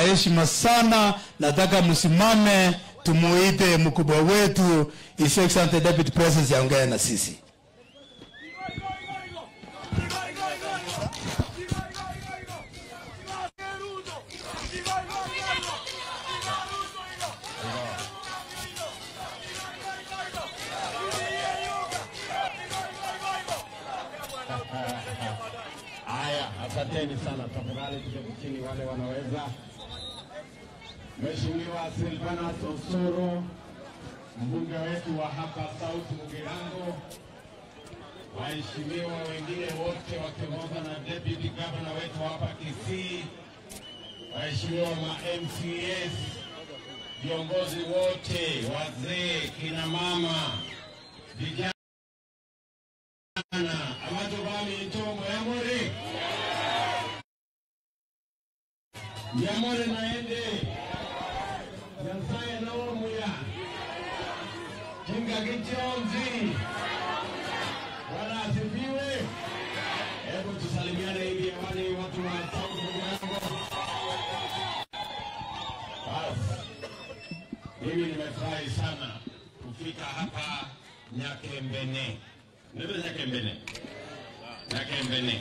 heshima sana. Nataka msimame tumuite mkubwa wetu His Excellency Deputy President yaongee na sisi. Haya, asanteni sana. Tafadhali tuketi chini wale wanaweza. Mheshimiwa Silvanus Osoro, mbunge wetu wa hapa South Mugirango, waheshimiwa wengine wote wakiongozwa na deputy governor wetu hapa Kisii, waheshimiwa ma MCAs, viongozi wote, wazee, kina mama, vijana amacho bami ntongo yamore yamore naende nyasaye nawomuya kinga kichonzi bwana asifiwe hebu tusalimiane hivi hewani watu wa South Mugirango basi mimi nimefurahi sana kufika hapa Nyakembene Nebe Nyakembene Nyakembene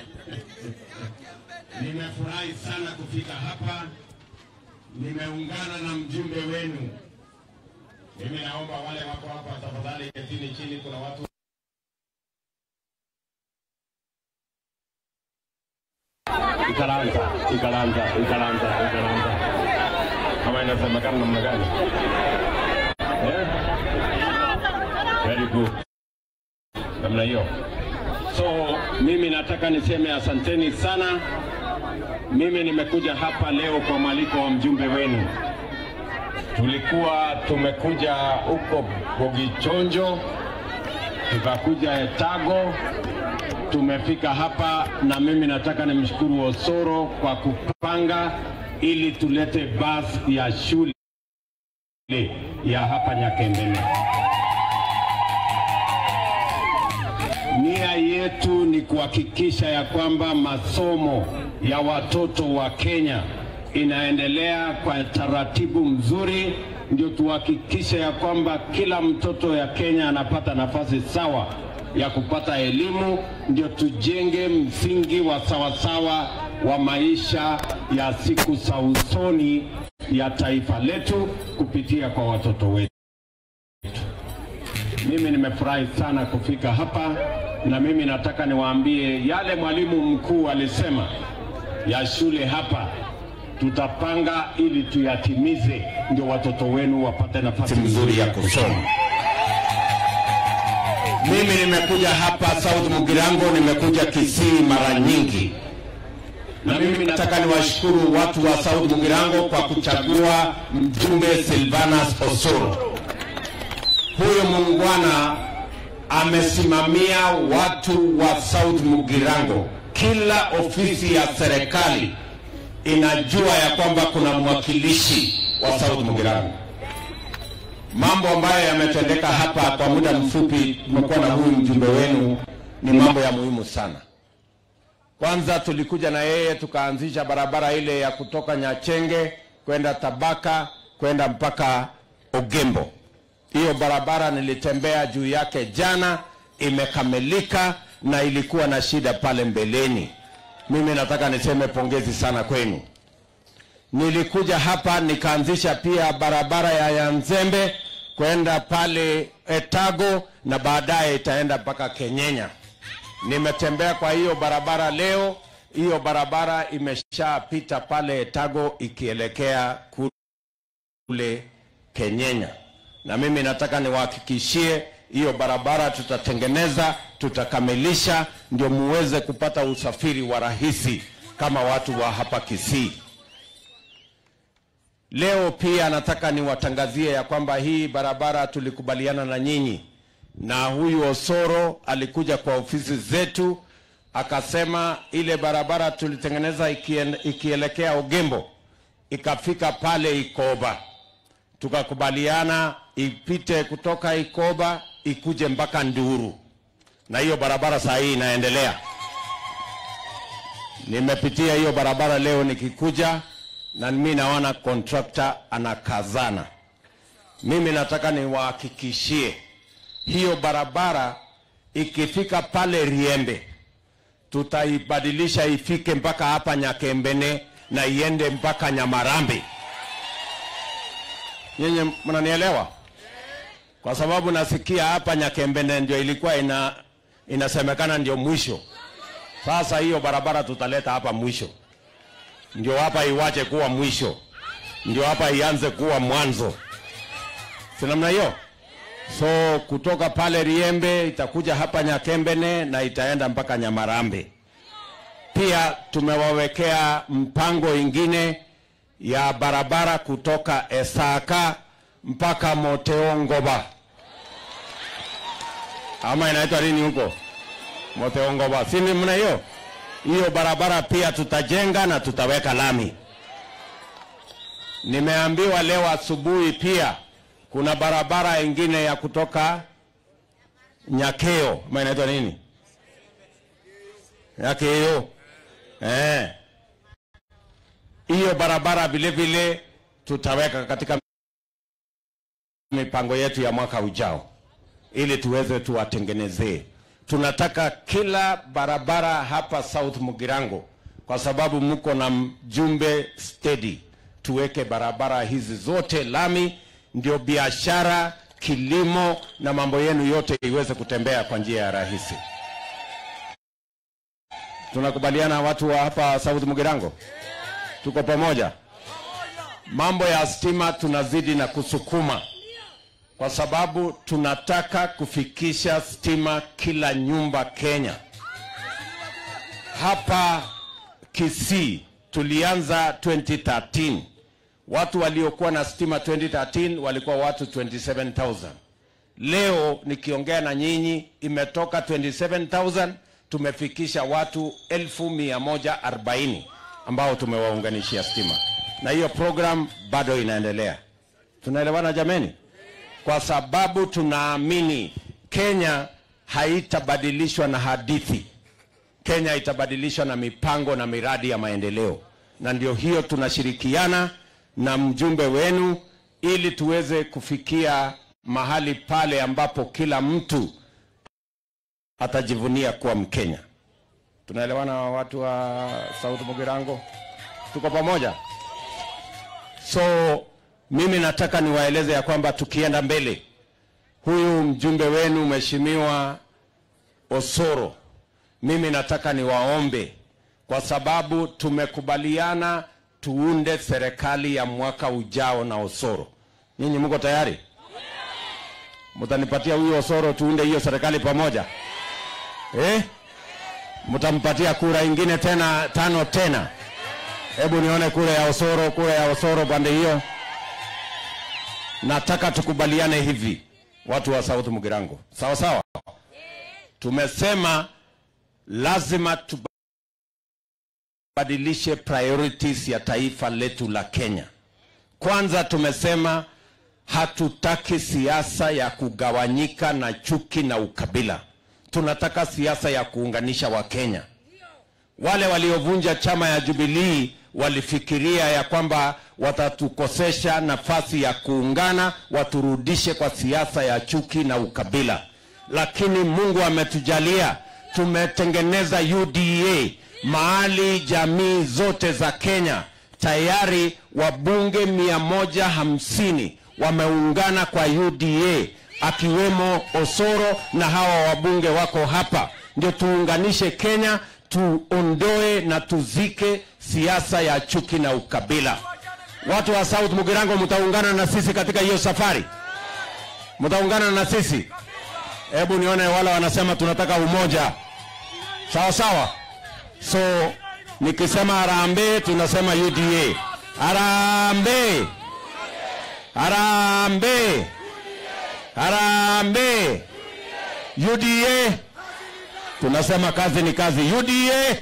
nimefurahi sana kufika hapa nimeungana na mjumbe wenu mimi naomba wale wako hapa tafadhali ketini chini kuna watu Ikalanza, ikalanza, ikalanza, ikalanza. Kama inasemekana namna gani? Eh? Very good. Namna hiyo. So mimi nataka niseme asanteni sana. Mimi nimekuja hapa leo kwa mwaliko wa mjumbe wenu. Tulikuwa tumekuja huko Bogichonjo, tukakuja Etago, tumefika hapa na mimi nataka nimshukuru Osoro kwa kupanga ili tulete basi ya shule ya hapa Nyakembene. Nia yetu ni kuhakikisha ya kwamba masomo ya watoto wa Kenya inaendelea kwa taratibu mzuri, ndio tuhakikishe ya kwamba kila mtoto ya Kenya anapata nafasi sawa ya kupata elimu, ndio tujenge msingi wa sawasawa wa maisha ya siku za usoni ya taifa letu kupitia kwa watoto wetu. Mimi nimefurahi sana kufika hapa, na mimi nataka niwaambie yale mwalimu mkuu alisema ya shule hapa, tutapanga ili tuyatimize, ndio watoto wenu wapate nafasi nzuri ya kusoma. Mimi nimekuja hapa South Mugirango, nimekuja Kisii mara nyingi, na mimi nataka niwashukuru watu wa South Mugirango kwa kuchagua mjumbe Silvanus Osoro. Huyo muungwana amesimamia watu wa South Mugirango. Kila ofisi ya serikali inajua ya kwamba kuna mwakilishi wa South Mugirango. Mambo ambayo yametendeka hapa kwa muda mfupi, tumekuwa na huyu mjumbe wenu, ni mambo ya muhimu sana. Kwanza tulikuja na yeye tukaanzisha barabara ile ya kutoka Nyachenge kwenda Tabaka kwenda mpaka Ogembo. Hiyo barabara nilitembea juu yake jana, imekamilika na ilikuwa na shida pale mbeleni. Mimi nataka niseme pongezi sana kwenu. Nilikuja hapa nikaanzisha pia barabara ya Yanzembe kwenda pale Etago na baadaye itaenda mpaka Kenyenya. Nimetembea kwa hiyo barabara leo, hiyo barabara imeshapita pale Etago ikielekea kule Kenyenya, na mimi nataka niwahakikishie hiyo barabara tutatengeneza, tutakamilisha, ndio muweze kupata usafiri wa rahisi kama watu wa hapa Kisii. Leo pia nataka niwatangazie ya kwamba hii barabara tulikubaliana na nyinyi, na huyu Osoro alikuja kwa ofisi zetu akasema ile barabara tulitengeneza ikien, ikielekea Ogembo ikafika pale Ikoba, tukakubaliana ipite kutoka Ikoba ikuje mpaka Nduru, na hiyo barabara saa hii inaendelea. Nimepitia hiyo barabara leo nikikuja na mimi naona contractor anakazana. Mimi nataka niwahakikishie hiyo barabara ikifika pale Riembe tutaibadilisha ifike mpaka hapa Nyakembene na iende mpaka Nyamarambi. Nyinyi mnanielewa? Kwa sababu nasikia hapa Nyakembene ndio ilikuwa ina, inasemekana ndio mwisho. Sasa hiyo barabara tutaleta hapa mwisho, ndio hapa iwache kuwa mwisho, ndio hapa ianze kuwa mwanzo, si namna hiyo? So kutoka pale Riembe itakuja hapa Nyakembene na itaenda mpaka Nyamarambe. Pia tumewawekea mpango ingine ya barabara kutoka Esaka mpaka Moteongoba, ama inaitwa nini huko Moteongoba, si ni mna hiyo hiyo barabara pia tutajenga na tutaweka lami. Nimeambiwa leo asubuhi pia kuna barabara ingine ya kutoka Nyakeo, ama inaitwa nini? Nyakeo. Eh. Hiyo barabara vile vile tutaweka katika mipango yetu ya mwaka ujao ili tuweze tuwatengenezee. Tunataka kila barabara hapa South Mugirango, kwa sababu mko na mjumbe steady, tuweke barabara hizi zote lami, ndio biashara, kilimo na mambo yenu yote iweze kutembea kwa njia ya rahisi. Tunakubaliana watu wa hapa South Mugirango? Tuko pamoja? Mambo ya stima tunazidi na kusukuma kwa sababu tunataka kufikisha stima kila nyumba Kenya. Hapa Kisii tulianza 2013. Watu waliokuwa na stima 2013 walikuwa watu 27000. Leo nikiongea na nyinyi imetoka 27000 tumefikisha watu 1140 ambao tumewaunganishia stima, na hiyo program bado inaendelea. Tunaelewana jameni? Kwa sababu tunaamini Kenya haitabadilishwa na hadithi. Kenya itabadilishwa na mipango na miradi ya maendeleo, na ndio hiyo tunashirikiana na mjumbe wenu ili tuweze kufikia mahali pale ambapo kila mtu atajivunia kuwa Mkenya. Tunaelewana watu wa South Mugirango? Tuko pamoja? So mimi nataka niwaeleze ya kwamba tukienda mbele, huyu mjumbe wenu Mheshimiwa Osoro, mimi nataka niwaombe, kwa sababu tumekubaliana tuunde serikali ya mwaka ujao na Osoro. Nyinyi mko tayari? Mtanipatia huyu Osoro tuunde hiyo serikali pamoja eh? Mtampatia kura ingine tena tano tena? Hebu nione kura ya Osoro, kura ya Osoro pande hiyo. Nataka tukubaliane hivi, watu wa South Mugirango, sawa sawa. Tumesema lazima tubadilishe priorities ya taifa letu la Kenya. Kwanza tumesema hatutaki siasa ya kugawanyika na chuki na ukabila. Tunataka siasa ya kuunganisha Wakenya. Wale waliovunja chama ya Jubilee walifikiria ya kwamba watatukosesha nafasi ya kuungana, waturudishe kwa siasa ya chuki na ukabila, lakini Mungu ametujalia, tumetengeneza UDA mahali jamii zote za Kenya tayari wabunge mia moja hamsini wameungana kwa UDA akiwemo Osoro na hawa wabunge wako hapa, ndio tuunganishe Kenya, tuondoe na tuzike siasa ya chuki na ukabila. Watu wa South Mugirango, mtaungana na sisi katika hiyo safari? Mtaungana na sisi? Hebu nione wale wanasema tunataka umoja, sawa sawa. So nikisema harambee, tunasema UDA. Harambee, harambee, harambee. UDA tunasema kazi ni kazi. UDA,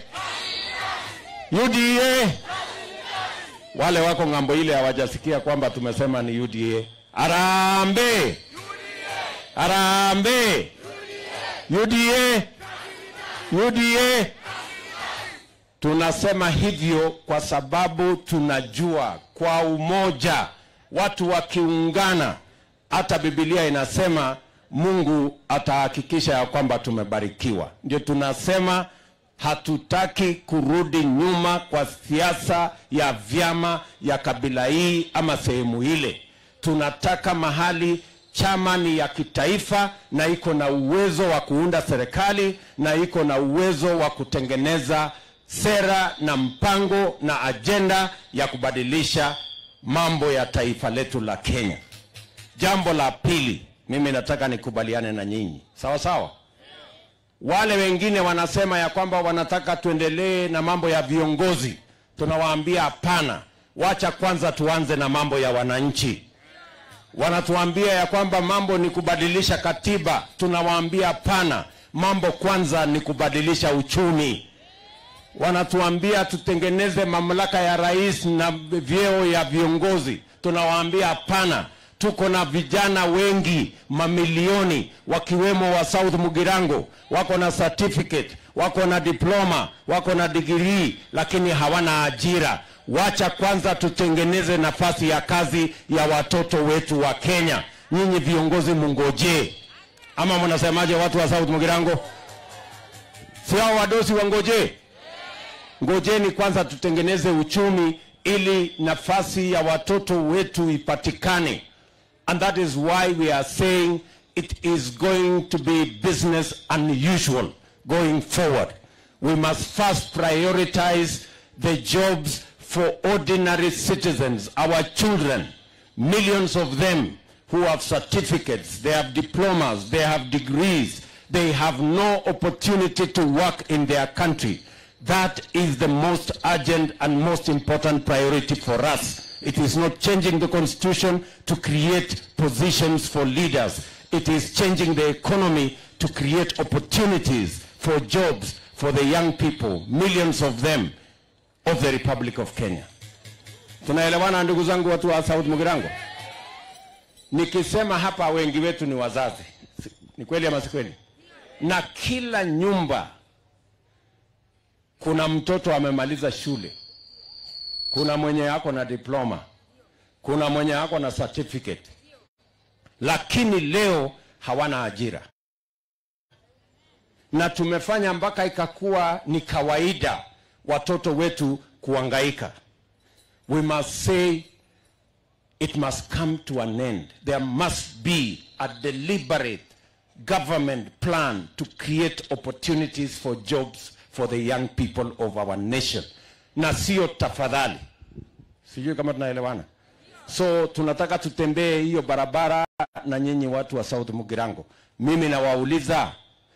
UDA. Wale wako ng'ambo ile hawajasikia kwamba tumesema ni UDA. Harambee, harambee. UDA, UDA. Tunasema hivyo kwa sababu tunajua kwa umoja, watu wakiungana, hata Biblia inasema Mungu atahakikisha ya kwamba tumebarikiwa. Ndio tunasema hatutaki kurudi nyuma kwa siasa ya vyama ya kabila hii ama sehemu ile. Tunataka mahali chama ni ya kitaifa na iko na uwezo wa kuunda serikali na iko na uwezo wa kutengeneza sera na mpango na ajenda ya kubadilisha mambo ya taifa letu la Kenya. Jambo la pili, mimi nataka nikubaliane na nyinyi, sawa sawa. Wale wengine wanasema ya kwamba wanataka tuendelee na mambo ya viongozi, tunawaambia hapana, wacha kwanza tuanze na mambo ya wananchi. Wanatuambia ya kwamba mambo ni kubadilisha katiba, tunawaambia hapana, mambo kwanza ni kubadilisha uchumi. Wanatuambia tutengeneze mamlaka ya rais na vyeo ya viongozi, tunawaambia hapana. Tuko na vijana wengi mamilioni, wakiwemo wa South Mugirango, wako na certificate, wako na diploma, wako na degree, lakini hawana ajira. Wacha kwanza tutengeneze nafasi ya kazi ya watoto wetu wa Kenya. Nyinyi viongozi mungojee, ama mnasemaje? Watu wa South Mugirango, si hao wadosi wangojee? Ngojeni kwanza tutengeneze uchumi ili nafasi ya watoto wetu ipatikane. And that is why we are saying it is going to be business unusual going forward. We must first prioritize the jobs for ordinary citizens, our children, millions of them who have certificates, they have diplomas, they have degrees, they have no opportunity to work in their country. That is the most urgent and most important priority for us. It is not changing the constitution to create positions for leaders. It is changing the economy to create opportunities for jobs for the young people, millions of them, of the Republic of Kenya. Tunaelewana ndugu zangu watu wa South Mugirango? Nikisema hapa wengi wetu ni wazazi. Si- Ni kweli ama si kweli? Na kila nyumba kuna mtoto amemaliza shule, kuna mwenye ako na diploma, kuna mwenye ako na certificate, lakini leo hawana ajira, na tumefanya mpaka ikakuwa ni kawaida watoto wetu kuangaika. We must say it must come to an end. There must be a deliberate government plan to create opportunities for jobs for the young people of our nation, na sio tafadhali. Sijui kama tunaelewana. So tunataka tutembee hiyo barabara na nyinyi watu wa South Mugirango. Mimi nawauliza,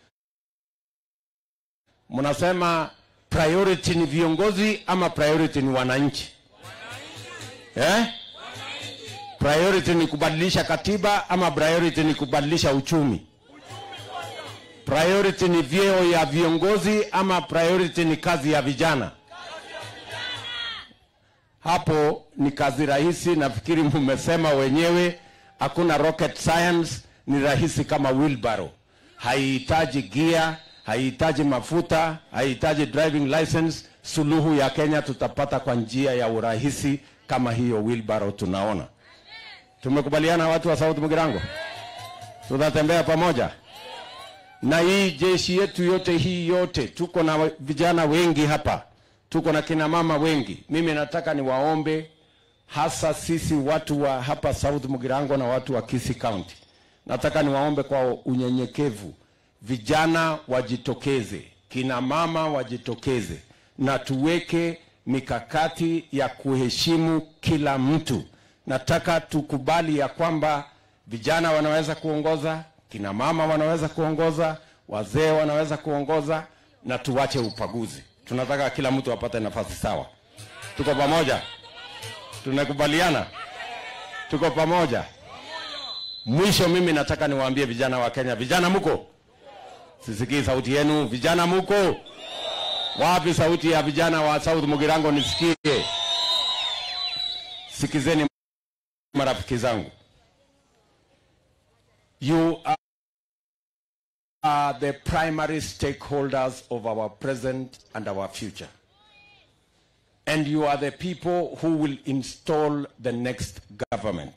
mnasema priority ni viongozi ama priority ni wananchi? Eh? Priority ni kubadilisha katiba ama priority ni kubadilisha uchumi? Priority ni vyeo ya viongozi ama priority ni kazi ya vijana? Hapo ni kazi rahisi, nafikiri mmesema wenyewe, hakuna rocket science, ni rahisi kama wheelbarrow. Haihitaji gia, haihitaji mafuta, haihitaji driving license. Suluhu ya Kenya tutapata kwa njia ya urahisi kama hiyo wheelbarrow tunaona. Tumekubaliana watu wa South Mugirango, tutatembea pamoja na hii jeshi yetu yote hii yote, tuko na vijana wengi hapa, tuko na kina mama wengi. Mimi nataka niwaombe hasa sisi watu wa hapa South Mugirango na watu wa Kisii County, nataka niwaombe kwa unyenyekevu, vijana wajitokeze, kina mama wajitokeze, na tuweke mikakati ya kuheshimu kila mtu. Nataka tukubali ya kwamba vijana wanaweza kuongoza, kina mama wanaweza kuongoza, wazee wanaweza kuongoza, na tuwache upaguzi. Tunataka kila mtu apate nafasi sawa. Tuko pamoja? Tunakubaliana? Tuko pamoja? Mwisho, mimi nataka niwaambie vijana wa Kenya, vijana muko? Sisikii sauti yenu. Vijana muko? Wapi sauti ya vijana wa South Mugirango nisikie? Sikizeni marafiki zangu, you are, are the primary stakeholders of our present and our future. and you are the people who will install the next government.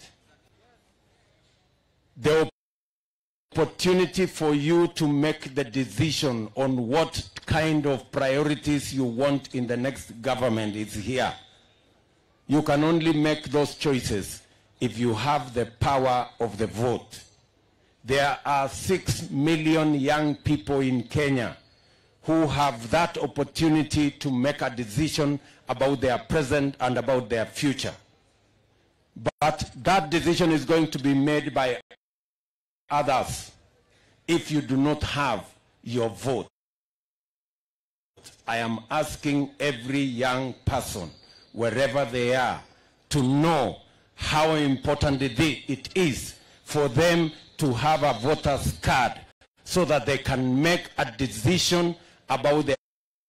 The opportunity for you to make the decision on what kind of priorities you want in the next government is here. You can only make those choices if you have the power of the vote. There are six million young people in Kenya who have that opportunity to make a decision about their present and about their future. But that decision is going to be made by others if you do not have your vote. I am asking every young person, wherever they are, to know how important it i- it is for them to have a voter's card so that they can make a decision about their,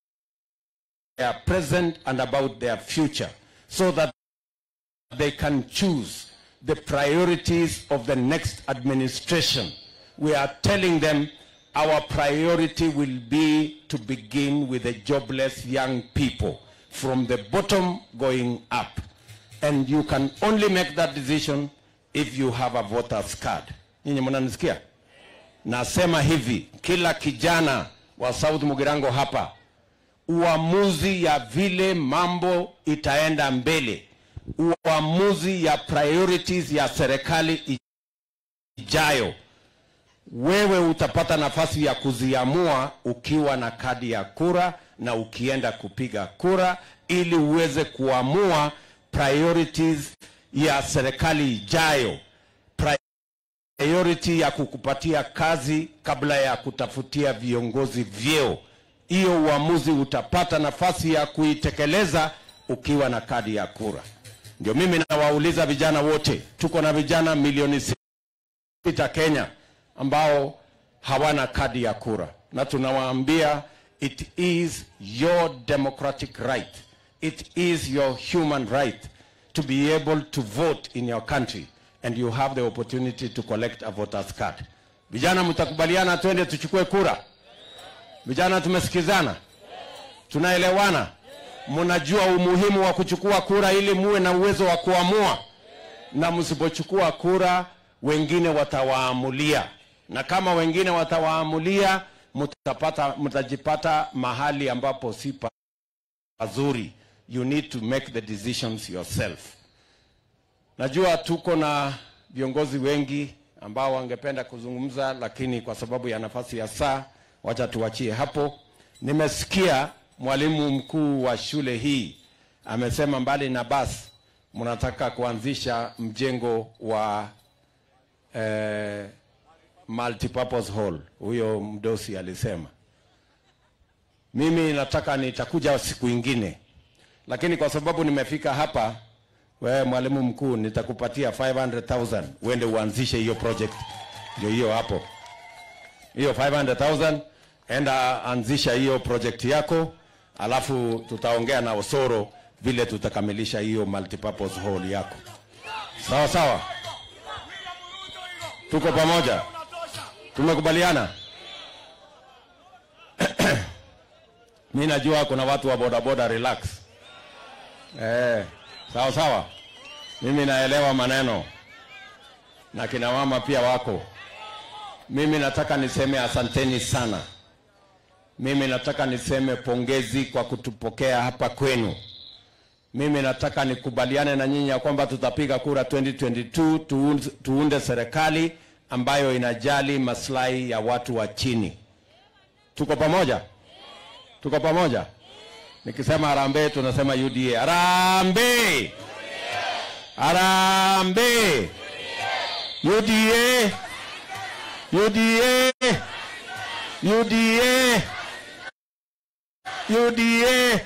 their present and about their future, so that they can choose the priorities of the next administration. We are telling them our priority will be to begin with the jobless young people from the bottom going up. And you can only make that decision if you have a voter's card. Nyinyi mnanisikia? Nasema hivi, kila kijana wa South Mugirango hapa, uamuzi ya vile mambo itaenda mbele, uamuzi ya priorities ya serikali ijayo, wewe utapata nafasi ya kuziamua ukiwa na kadi ya kura na ukienda kupiga kura, ili uweze kuamua priorities ya serikali ijayo priority ya kukupatia kazi kabla ya kutafutia viongozi vyeo. Hiyo uamuzi utapata nafasi ya kuitekeleza ukiwa na kadi ya kura. Ndio mimi nawauliza vijana wote, tuko na vijana milioni sita Kenya ambao hawana kadi ya kura, na tunawaambia it is your democratic right, it is your human right to be able to vote in your country and you have the opportunity to collect a voter's card. Vijana mtakubaliana twende tuchukue kura? Vijana tumesikizana? Tunaelewana? Mnajua umuhimu wa kuchukua kura ili muwe na uwezo wa kuamua, na msipochukua kura wengine watawaamulia, na kama wengine watawaamulia, mtapata mtajipata mahali ambapo si pazuri. You need to make the decisions yourself. Najua tuko na viongozi wengi ambao wangependa kuzungumza, lakini kwa sababu ya nafasi ya saa, wacha tuachie hapo. Nimesikia mwalimu mkuu wa shule hii amesema mbali na basi mnataka kuanzisha mjengo wa eh, multipurpose hall. Huyo mdosi alisema. Mimi nataka nitakuja siku ingine, lakini kwa sababu nimefika hapa wewe mwalimu mkuu, nitakupatia 500,000 uende uanzishe hiyo project. Ndio hiyo hapo, hiyo 500,000 enda anzisha hiyo project yako, alafu tutaongea na Osoro vile tutakamilisha hiyo multipurpose hall yako. Sawa sawa, tuko pamoja, tumekubaliana. Mi najua kuna watu wa bodaboda, relax eh. Sawa sawa, mimi naelewa maneno na kina mama pia wako. Mimi nataka niseme asanteni sana. Mimi nataka niseme pongezi kwa kutupokea hapa kwenu. Mimi nataka nikubaliane na nyinyi ya kwamba tutapiga kura 2022 tuunde, tuunde serikali ambayo inajali maslahi ya watu wa chini. Tuko pamoja? Tuko pamoja? Nikisema harambee tunasema UDA. Harambee! Harambee! UDA! UDA! UDA! UDA!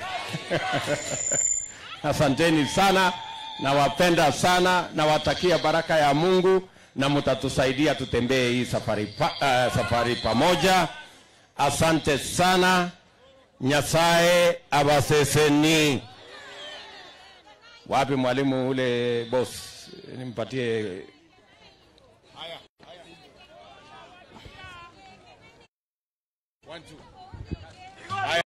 Asanteni sana, nawapenda sana, nawatakia baraka ya Mungu na mtatusaidia tutembee hii safari, pa, uh, safari pamoja. Asante sana. Nyasaye abaseseni. Wapi mwalimu ule boss? Nimpatie One, two.